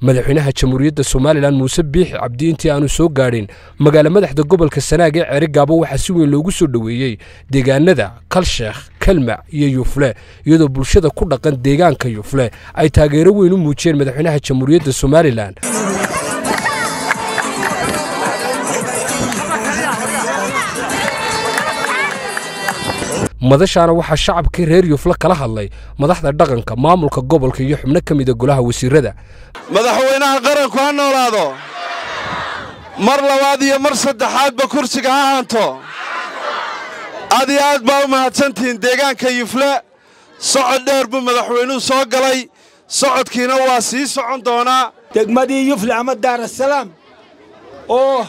madaxweynaha jamhuuriyadda somalilan muuse biixi cabdi intii aanu soo gaadhin magaalo madaxda gobolka sanaag ee ceerigaabo waxaa si weyn loogu soo dhoweeyey deegaanada kalsheekh kalmac iyo yufle iyadoo bulshada ku dhaqan deegaanka yufle ay taageero weyn u muujiyeen madaxweynaha jamhuuriyadda somalilan madashaana waxaa shacabkii reer yufle kala hadlay madaxda dhaqanka maamulka gobolka iyo xubno ka mida golaha wasiirada madaxweynaha qaranku ha noolaado mar labaad iyo mar saddexaadba kursiga ha haanto aad iyo aad baa u mahadsantihiin deegaanka yufle socod dheer buu madaxweynuhu soo galay socodkiina waa sii socon doonaa degmadii yufle ama daarasalaam oo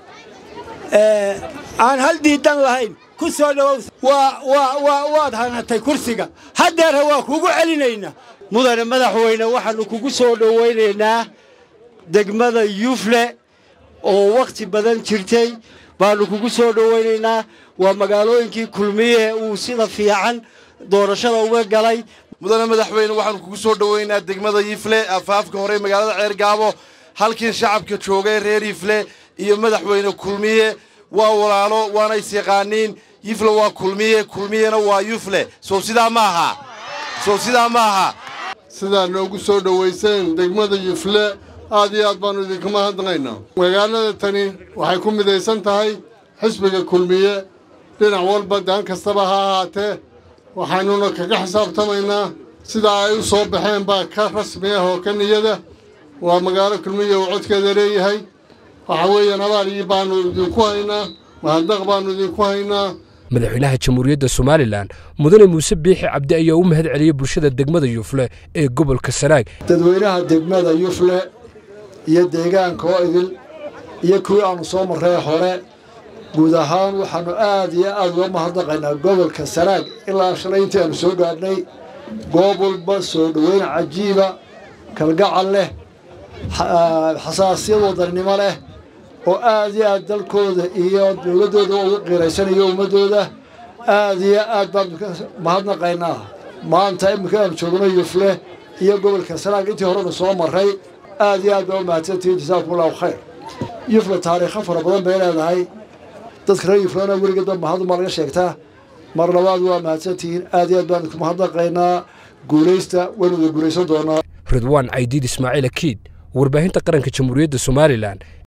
aan hal diidan lahayn ku soo dhowow waad hanatay kursiga haddeerha waa kugu celinaynaa mudane madaxweyne waxaannu kugu soo dhowaynaynaa degmada yufle oo wakhti badan jirtay baannu kugu soo dhowaynaynaa waa magaalooyinkii kulmiye uu sida fiican doorashada uga galay mudane madaxweyne waxaannu kugu soo dhowaynaa degmada yifle afaafka hore magaalada ceergaabo halkii shacabka joogay reer yifle iyo madaxweyne kulmiye waa walaalo waana isyaqaaniin yifle waa kulmiye kulmiyena waa yufle sow sidaa ma aha sow sidaa ma aha sidaa noogu soo dhowayseen degmada yufle aad iyo aad baannu idinka mahadnaqaynaa magaalada tani waxay ku midaysan tahay xisbiga kulmiye dhinac walba daan kastaba ha ahaatee waxaannuna kaga xisaabtamaynaa sidaa ay u soo baxeen baa ka rasmi ah oo ka niyada waa magaalo kulmiye uu codkeeda leeyahay waxa weeyaan abaal baannu idinku haynaa mahadnaq baannu idinku haynaa madaxweynaha jamhuuriyadda somalilan mudane muuse biixi cabdi ayaa u mahad celiyey bulshada degmada yufle ee gobolka sanaag dadweynaha degmada yufle iyo deegaanka oo idil iyo kuwii aannu soo marray hore guud ahaan waxaannu aad iyo aad uga mahadnaqaynaa gobolka sanaag ilaa shalay intii aannu soo gaadhnay goob walba soo dhoweyn cajiiba kalgacal leh xasaasiyad wadannimo leh oo aad iyo aad dalkooda iyo dowladdooda uga qiiraysanayo ummaddooda aad iyo aad baan mahadnaqaynaa maanta iminka aanu joogno yufle iyo gobolka sanaag intii horenu soo marray aad iyo aad baa u mahadsantihiin jasaakum allahu khayr yufle taariikho fara badan bay leedahay dadka reer yuflena weligeedba mahadunbaa laga sheegtaa mar labaad waa mahadsantihiin aad iyo aad baan idinku mahadnaqaynaa guulaysta waynu wada guulaysan doonaa ridwaan caydiid ismaaciil akiid warbaahinta qaranka jamhuuriyadda somalilan